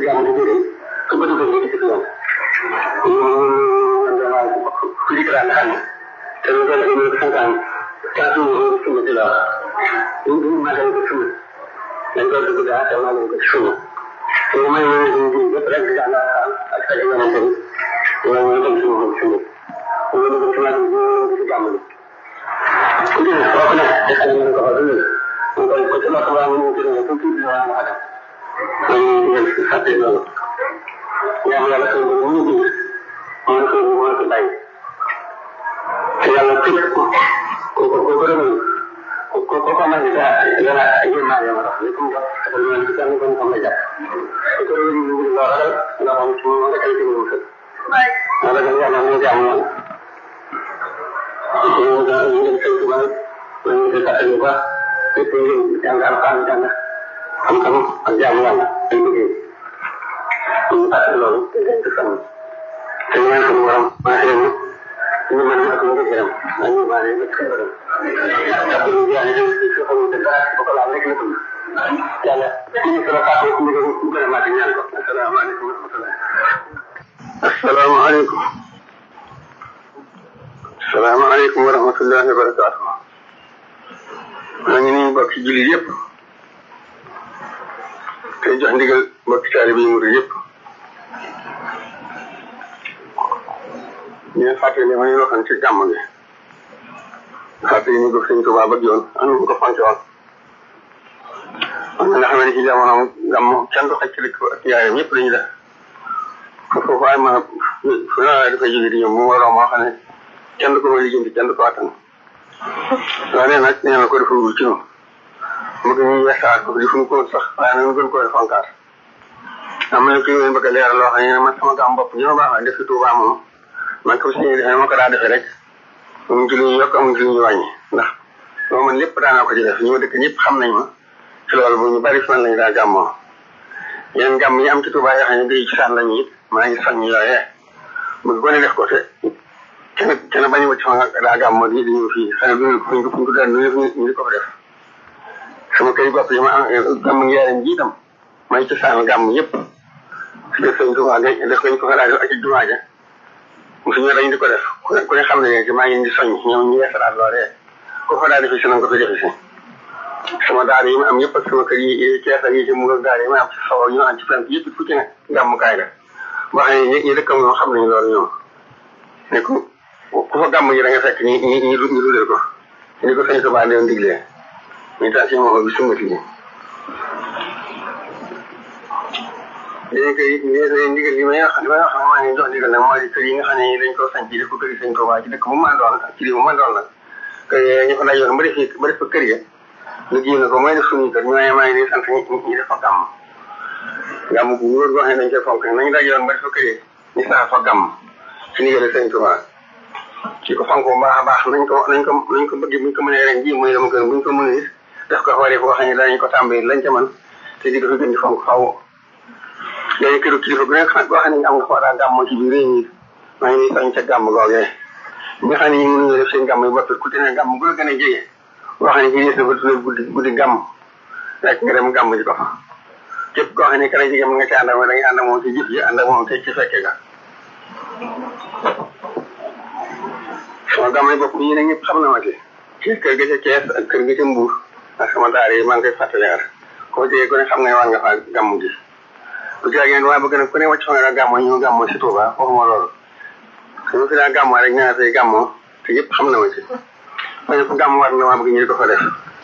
jàmm di jëriñ su ko defee ñu ci yoon ñu dama ku di dara xam te ñu dara ñu ko santaan taatu ñu ci ci la ñu ñu ma dañ ko ci dañ ko dugg da te ma ko ci ñu ñu may ñu ñu di yëpp rek da la ak ay yonent bi ñu ñu dem ci ñu ci ñu ñu ñu ci ma ñu ci jàmm ni ku di ko na te ñu ko ko ñu ko ko ci la ko wa ñu ci ñu ko ci la wa da ñu ñu ci fatte loolu ñaan yàlla ko ñu ñu ñu ko ñu ko bay te yàlla tëj ko ko ko ko gërëm ko ko ko ma ni da yàlla yéen naa yàlla wax ni comme ko ñu ñu tan ko ko la jàpp ko ñu ñu ñu la ragal nga xam ci mo nga kay ci ñu ko wala nga yàlla ñu jàmm ñu ñu da ñu ñu ko ba ñu ko ta ñu ba te te ñu jàngal xam jàng xam-xam ak jàmm yàlla ay liggéey ñu fàtte loolu te dañ ko xam te ñaan ko borom ma xéem ñu mën ak ñu gërëm ak ñu baale ñu ko gërëm ak ñu jaay ñu ci ko xam te dara ko la rek la ko yàlla ñu ko fàtte ko ñu ko gërëm ak ñaan ko assalamu alaykum wa rahmatullah assalamu alaykum assalamu alaykum wa rahmatullahi wa barakatuh maa ngi nii bokk ci jullit yëpp tey jox ndigal mbokki taalibe yi murid yëpp ñu fàttali ma ñu waxoon ci gàmm gi fàttali ñu ko sëñ Tuubaa bëgg yoon am ñu ko fonke woon am na nga xam ne ci jamono gàmm kenn du xaj ci dëkk ak yaayam ñëpp lañu def foofu ay ma fu na dafay jóge di ñëw mu waroo moo xam ne kenn du ko ma lijjanti kenn du ko attan waaye nag nee na ko defagul ci noonu bëgg ñu yeesaat ko defuñu ko sax waaye nag ñu gën koy fonkaat am na ci ñu bëgg a leeral loo xam ne man sama gàmm bopp ñu ma baax def ci Tuubaa moom man ko si defee ma ko daa defee rek amuñ ci lu ñu yokk amuñ ci lu ñu wàññi ndax loo man lépp daanaa ko ci def ñu ma dëkk ñëpp xam nañ ma ci loolu bu ñu bari fi man lañu daa gàmmoo yeneen gàmm yi am ci Tuubaa yoo xam ne day ci saan lañu it maa ngi soññ yooyee bëgg ko ne def ko te kenn kenn bañu wacc ma daa gàmmoo di di ñëw fii xëy na bu fuñ ko fuñ ko daan ñu di ko fa def sama kër bopp yi ma am gàmm ngi yaram ji itam may ci saan gàmm yëpp si def sëñ Tuubaa def ko ñu ko fa daa ak ci jumaa ja suñu dañ di ko def ku ne xam ne maa ngi di soññ ñoom ñu yeesalaat loolee ko fa daa defi si na ko fi defi si sama daara yi ma am yëpp ak sama kër yi Cees ak yi ci mu daara yi ma am ci sow ñu am ci fenn yëpp fu ci ne gàmmukaay la boo xam ne ñi dëkkam ñoom xam nañu loolu ñoom ne ku ku fa gàmm ji da nga fekk ñi ñi ñi ñu dudal ko ni ko sëñ Tuubaa doon diglee ñu tax si moom bi sumati ji léegi kay léegi ndigal li may wax li may wax maa ngi jox ndigal nag mooy kër yi nga xam ne dañ ko sanc def ko kër yi sëñ Tuubaa ci dëkk bu mën doon ak ci réew bu mën doon nag kër ñu fa dajoon ba def ba def fa kër ya ñu génn ko mooy def suñuy kër ñu ne maa ngi leen sant ñu def fa gàmm gàmm bu wóor goo xam ne dañ koy fonk nañu dajoon ba def fa kër ya ñu sax fa gàmm ci ndigal sëñ Tuubaa ci ko fonk bu baax a baax nañ ko nañ ko nañ ko bëgg buñ ko mënee ren ji muy dama gën buñ ko mënee it def ko xoolee boo xam ne danañ ko tàmbali lañ ca man te di ko fi gën di fonk faw léegi këru kilifa gu nekk xam boo xam ne am nga fa daa gàmmoo ci biir réew mi maa ngi soñ ca gàmm googee ñi nga xam ne ñu mënuñu def seen gàmm yi bopp ku ci ne gàmm gu la gën a jege boo xam ne ci des na ba tuddee guddi guddi gàmm rek nga dem gàmm ji ko fa képp koo xam ne ka la jege mën nga ci ànd ak da ngay ànd ak moom ci jëf ji ànd ak moom te ci fekke ga sama gàmm yi bopp yi ne ñëpp xam na ma ci ci kër ga ca Cees ak kër ga ca Mbuur ak sama daara yi maa ngi koy fàttaliwaat koo jege ku ne xam nga war nga faa gàmm ji bu jaagee waaye bëgg nag ku ne wàcc fa nga daa gàmmoo ñu gàmmoo si Tuuba waxuma loolu su fi daa gàmmoo rek ñaar fay gàmmoo te yëpp xam na ma ci waaye fu gàmm war na maa bëgg ñu di ko fa def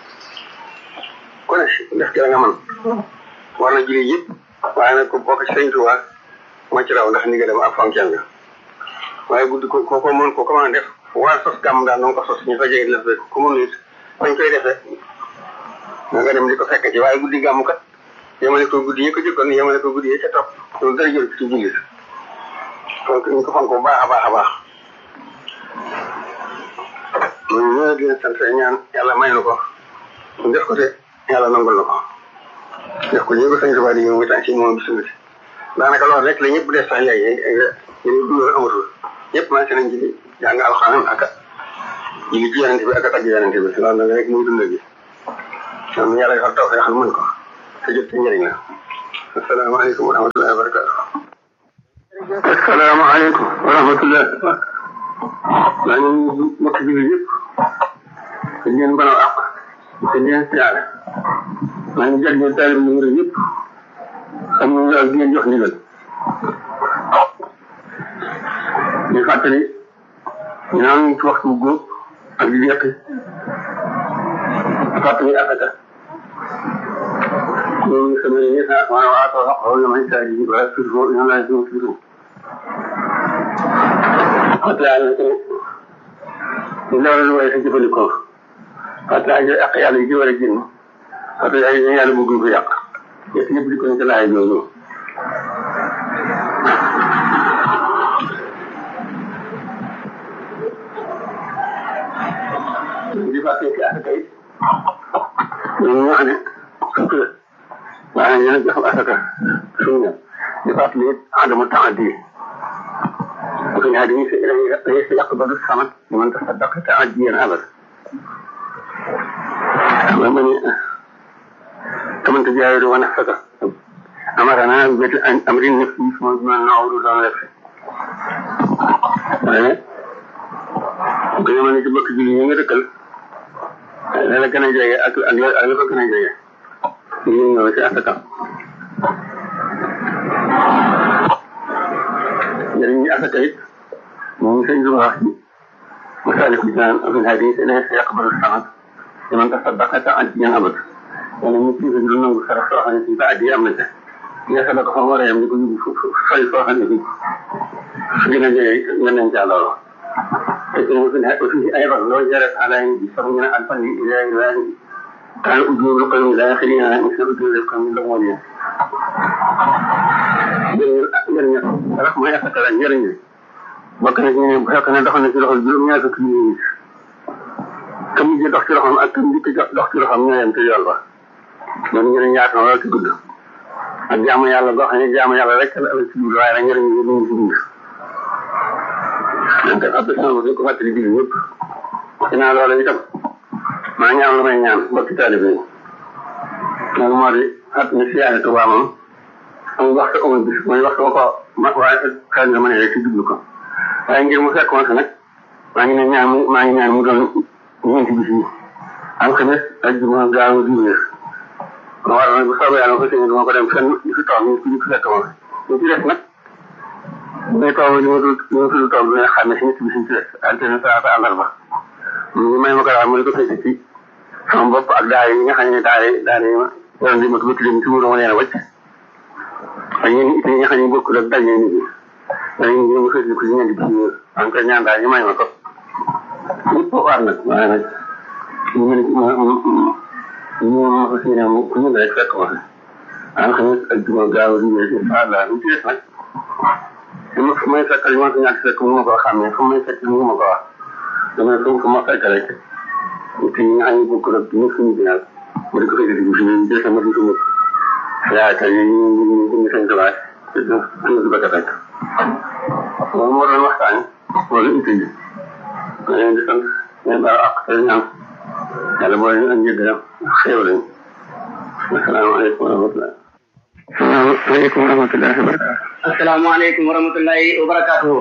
ku ne def ci la nga mën war na julli yëpp waaye nag ku bokk ci sëñ Tuuba moo ci raw ndax ni nga dem ak fonkeel nga waaye guddi ko ko ko mën ko ko mën a def war sos gàmm daal noonu ko sos ñu fa jege def rek ku mën it fañ koy defee nga dem di ko fekk ci waaye guddi gàmm kat yemale ko guddi yi ko jëkkoon yemale ko guddi yi ca topp loolu dara jël ci jullit donc ñu ko fonk bu baax a baax a baax ñun ñoo di leen sant ñaan yàlla may na ko def ko te yàlla nangul na ko def ko ñu ko sañ tubaab di ñëw tan si moom bisimilah daanaka loolu rek la ñëpp def sax léegi ñu dundal amatul ñëpp maa si nañ ci jàng alxuraan ak julli ci yonente bi ak tagg yonente bi loolu nag rek muy dundal gi ñoom yàlla defal taw xam mën ko te jot ci njëriñ la asalaamaaleykum wa rahmatullahi wa barakatu asalaamaaleykum wa rahmatullahi maa ngi nuyu mbokk jullit yëpp te di leen baloo àq te di leen siyaare maa ngi jàll taalib numéro yëpp am nañu daal di leen jox ndigal ñu fàttali ñu naan ci waxtu góob ak di yekk fàttali asaka ñoom sama ne ñi sa maa waa too wax wala may saa ji wala sur fo ñoom laa ñu sur fàttali yàlla ko ñu loolu lu way sa jëfandikoo fàttali ay ak yàlla yi ci war a génn fàttali ay yàlla bëgguñ ko yàq yëpp ñëpp di ko ñu ci laay loolu di fàttali ci asaka yi ñoom ñoo xam ne fukk la waaye ñu ne jox asaka suñu ñëw di fàttali it adamu taaddi bu ko ñaari dañuy dañuy si yàq ba du samat ñu mën tax daq taaddi yéen abad xam nga ni kamante jaayiru wa nafsaka amarana beti amrin nafsi ma ma nawru doon def waaye bu ko ñëmane ci bëkk julli ñi nga dëkkal la la gën a jege ak ak ak la ko gën a jege ñu ñëw ci asaka njëriñ ñi asaka it moom sëñ bi wax ci masalik bi naan afin hadis ne sa yaqbalu sanat liman tasaddaqa ta an yan abat wala ñu ci lu nangu sarax soo xam ne suñ ba addi am na ca nga sa ko fa war a yam di ko yóbbu fay foo xam ne fi su gën a jege nga nañ ca loolu وفيه أيضا لو جرت على يسمون الفن إلى إلى كان أجور القوم الآخرين مثل أجور القوم الأولين رقم ما يفتر عن جرني وكان جيني بحقنا دخلنا في لغة الجلوم يا كمية كم يجي دخل لهم أكم يجي دخل لهم يا يمتي الله من جرني يعرف ولا تقول ak jaamu yàlla goo xam ne jaamu yàlla rek la ci biir waaye nag njëriñ yi ñu ci biir man kat ab sama bopp ko fàttali biir ñëpp dinaa loolu itam maa ñaan lu may ñaan mbokki taalibe yi loolu moo di at mi siyaare Tuubaa moom am waxtu amul bis mooy waxtu ko ma waaye xel nga mën a ci jublu ko waaye ngir mu fekk ma nag maa ngi ne ñaan mu maa ngi ñaan mu doon ñeenti bis yi alxames ajjuma gaaw diwéer ma war nag bu soobee yàlla ko sëñ duma ko dem fenn di fi toog ñu ñu fi fekk ma ñu ci def nag muy toog li ma dul li ma dul toog dina xam ne si nit bi suñ ci des altine salaata àllarba ñu may ma ko daal mu di ko fekk ci sama bopp ak daal yi nga xam ne daal yi daal yi ma yoon di ma ko bëtt leen ci wóor ma leen a wàcc ak ñeen it ñi nga xam ne bokkul ak dal nit ñi dañu ñu ma fekk ko ci ñeenti bis yi en tout ñaan daal ñu may ma ko ñëpp war nag waaye nag ñu mën ma ñu ma ko seen mu ku ñu rek fekk ma alxames ak juma gaaw di ñëw incha allah ñu ci des nag ma fu may fekk li ma ko ñàkk fekk mu ma ko xàmmee fu may fekk mu ma ko wax dama fu ko ma fekk rek te ñi nga xam ne bokk rek ñu suñu binaal ma di ko fekk di suñu jël sama di suñu yaakaar yi ñu ñu ñu ñu seen classe te du suñu du bëgg a fekk loolu moo doon waxtaan wala itte ji ma leen di sant ngeen baal ak te ñaan yàlla boo leen andi gërëm xéewal lañ asalaamaaleykum wa rahmatulah asalaamaaleykum wa rahmatulah wa barakatuh asalaamaaleykum wa rahmatullahi wa barakatuhu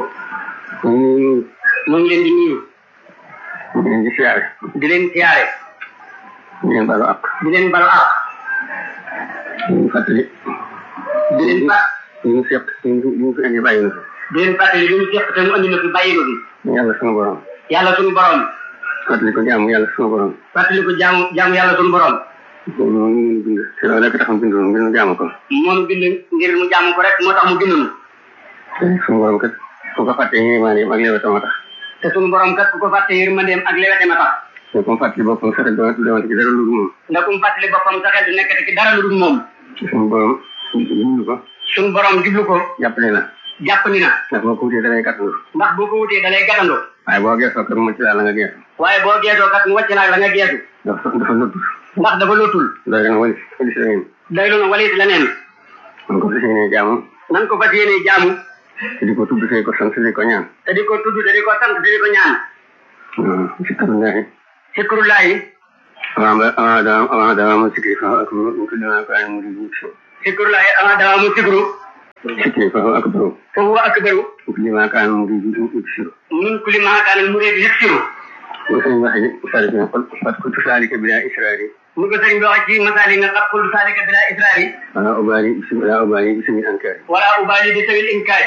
mu ngi leen di nuyu di leen di siyaare di leen siyaare di leen balu ak di leen balu ak di leen fàttali di leen fat ñu ngi seq ñu ngi fi indi bàyyi na fi di leen fàttali li ñu seq te mu andi na fi bàyyi na fi yàlla sunu borom yàlla sunu borom fàttali ko jaamu yàlla sunu borom fàttali ko jaamu jaamu yàlla sunu borom moom ñu bind te loolu rek taxam bindoon ngir ñu jaamu ko moonu bind ngir mu jaamu ko rek moo tax mu bind nu te sunu borom kat ku ko fàtte yéemaane ak lewe tama tax te sunu borom kat ku ko fàtte yërmandeem ak lewete ma tax te comme fàttali boppam sa rek doon doon ci dara lu dul moom ndax kum fàttali boppam sa xel du nekkati ci dara lu dul moom sunu borom jublu ko sunu borom jublu ko jàppale na jàpp ni na ndax boo ko wutee dalay gàttandu ndax boo ko wutee dalay gàttandoo waaye boo geesoo kat mu ci daal la nga geesu waaye boo geesoo kat mu wàcc naag la nga geesu dafa dafa lottu ndax dafa lootul doy na wali wali si leneen day loolu walit leneen man ko fas yéenee jaamu nan ko fas yéene jaamu te di ko tudd te di ko sant te di ko ñaan te di ko tudd te di ko sant te di ko ñaan si karu ndaaxi sikrullahi avant ba avant dama avant dama ma sikki fa ak mu tudd naa ko ay mu di si sikrullahi ama dawamu sikru sikri fa huwa akbaru fa huwa akbaru li ma kaan muridu yuksiru min kulli ma kaana muridu yuksiru wa sëñ waxe sari bi qul qad kuntu salika bila israri mu ko sëñ bi wax ci masali nga qad qultu salika bila israri wala ubali bismi wala ubali bismi ankari wala ubali bi tawil inkari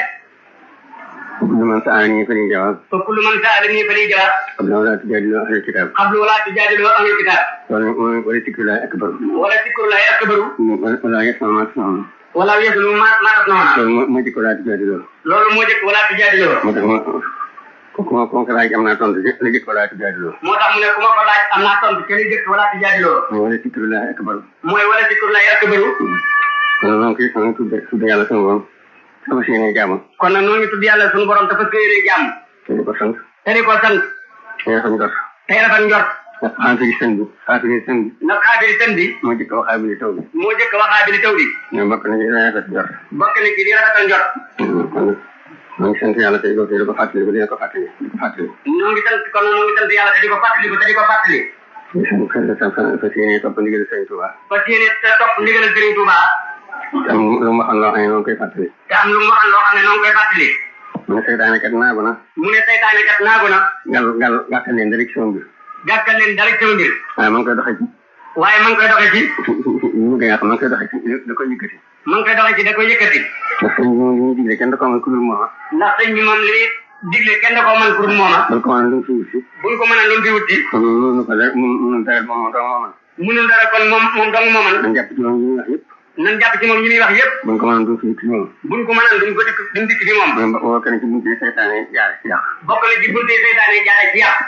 kullu man sa'alani fali jawab fa kullu man sa'alani fali jawab qabla wala tujadilu ahli kitab qablu wala tujadilu ahli kitab wala wala sikrullahi akbaru wala sikrullahi akbaru wala yasma ma tasmaun wala yaslu ma ma tasmauna loolu moo moo jëkk wala tujadilu loolu moo jëkk wala tujadilu moo tax ma kooku ma kooku laaj am naa tontu la jëkk wala tujadilu moo tax mu ne ku ma ko laaj am naa tontu ci li jëkk wala tujadilu mooy wala sikrullahi akbaru mooy wala sikrullahi akbaru kon noo ngi koy tudde tudde yàlla sama borom sama si yéene jaamu kon nag noo ngi tudd yàlla sunu borom dafa séeree jàmm te di ko sant te di ko sant te rafet njort tey rafet njort ndax xaafiri sën bi xaafiri sën bi ndax xaabiri sën bi moo jëkk wax xaabiri taw bi moo jëkk waxaa bi li taw bi ñoo bokk na ci rafet njort bokk na ci di rafetal njort kon maa ngi sant yàlla te di ko te di ko fàttali ko di ko fàttali di ko fàttali noo ngi sant kon noo ngi sant yàlla te di ko fàttali ko te di ko fàttali di sant fas yéene topp ndigal Sëriñ Tuubaa fas yéene te topp ndigalal Sëriñ Tuubaa te am lu mu waxoon loo xam ne noonu koy fàttali te am lu mu waxal loo xam ne noo ngi koy fàttali mu ne seytaane kat naagu na mu ne seytaane kat naagu na gal gal gàttal leen direction bi gàkkal leen dara sama mbir waaye ma ngi koy doxee ci waaye ma ngi koy doxee ci ñu gën a xam ma ngi koy doxee ci da koy yëkkati ma ngi koy doxee ci da koy yëkkati ndax sëñ bi moom li ñuy digle kenn da ko mën ku dul mooma ndax sëñ bi moom li digle kenn da koo mën pour mooma bal ko mën lu mu fi wut si buñ ko mën a lu mu fi wuti kon mënu ko dara mënu dara moom moom dong moo mën munul dara kon moom moom dong moo mën dañ jàpp ci moom yi ñuy wax yëpp nan jàpp ci moom yi muy wax yëpp buñ ko mën du fi ci moom buñ ko mënaan duñ ko dikk duñ dikk ci moom mooy boo kenn ci bunte seytaane jaare ci yàq bokk na ci bunte seytaane jaare ci yàq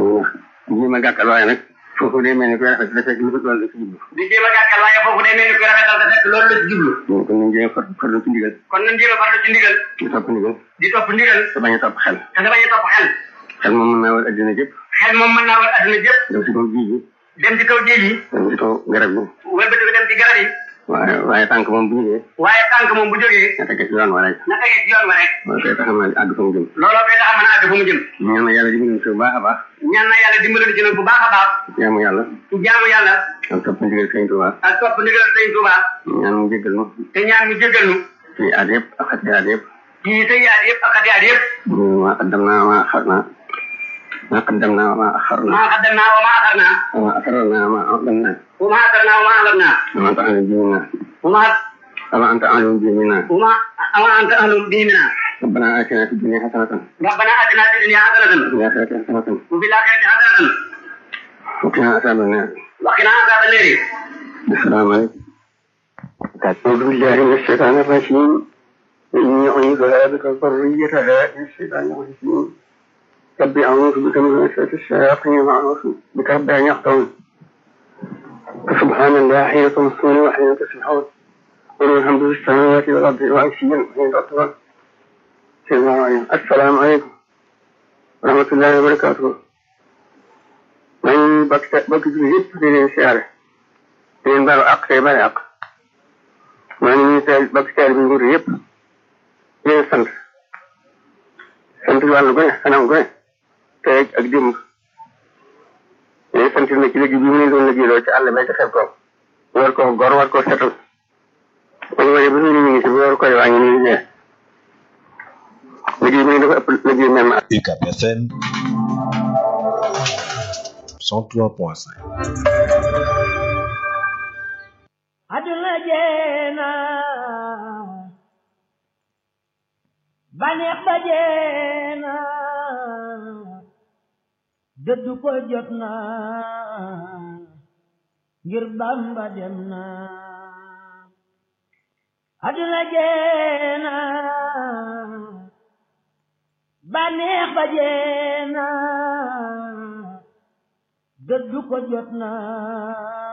ñi ma gàttal waaye nag foofu day mel ni koy rafet da fekk lu ko doon la ci jublu di jéem a gàkkal waaye foofu day mel ni koy rafetal te fekk loolu la ci jublu kon nañ jéem far farlu ci ndigal kon nañ jéem a farlu ci ndigal di topp ndigal di topp ndigal te bañ a topp xel te da bañ a topp xel xel moom mën naa war addina jëpp xel moom mën naa war adduna jëpp dem si kaw jiij yi dem ci kaw géej yi dem si kaw garab yi wëlbati ko dem ci garab yi waaye waaye tànk moom bu ñëwee waaye tànk moom bu jógee na tege ci yoon wa rek na tegee ci yoon wa rek mooy koy tax a mën a àgg fa mu jëm looloo koy tax a mën a àgg fu mu jëm ñaan na yàlla dimbali si bu baax a baax ñaan na yàlla dimbali ci nag bu baax a baax jaamu yàlla ci jaamu yàlla ak topp ndigal Sëriñ Tuubaa ak topp ndigal sëñ Tuubaa ñaan mu jéggal nu te ñaan mu jéggal nu ci aat yëpp ak xati aat yëpp ci sëyaat yëpp ak xatiyaat yëpp ma qaddam naa ma axar naa ma qaddam naa ma axar naa maa xaddam naa wa maa axar naa ma asrar naa ma aqdam naa wa maa axar naa wa maa alam naa ama anta alim bi minna wa maa ama anta alim bi minna wa maa wa anta ahlum bihi minna ربنا آتنا في الدنيا حسنة ربنا آتنا في الدنيا حسنة وفي الآخرة حسنة وفي الآخرة حسنة وقنا عذاب النار وقنا عذاب النار السلام عليكم أعوذ بالله من الشيطان الرجيم إني أعيذها بك ذريتها من الشيطان الرجيم رب أعوذ بك من وسوسة الشياطين وأعوذ بك رب أن يحضرون فسبحان الله حين تمسون وحين تسبحون وله الحمد في السماوات والأرض وعشيا وحين تطلعون السلام عليكم ورحمة الله وبركاته man bakk bakk ji yëpp di leen siyaare di leen baal ak tey bale ak maa ngi nuyu tey bakk teel bi nguur yëpp di leen sant sant wàllu gone xanam gone tey ak démb di leen sant na ci liggéey bi mu leen doon liggéeyloo ci àll bay ca xel ko war ko gor war ko setal kon waaye ba ñu ngi si war koy waa ngi nii ñee liggéey bi ne dafa ëpp liggéey mel na UCAB FM 103.5 aduna jeena baneex ba jeena dëddu ko jot na ngir bamba dem na aduna jeena baneex ba jeena dëddu ko jot na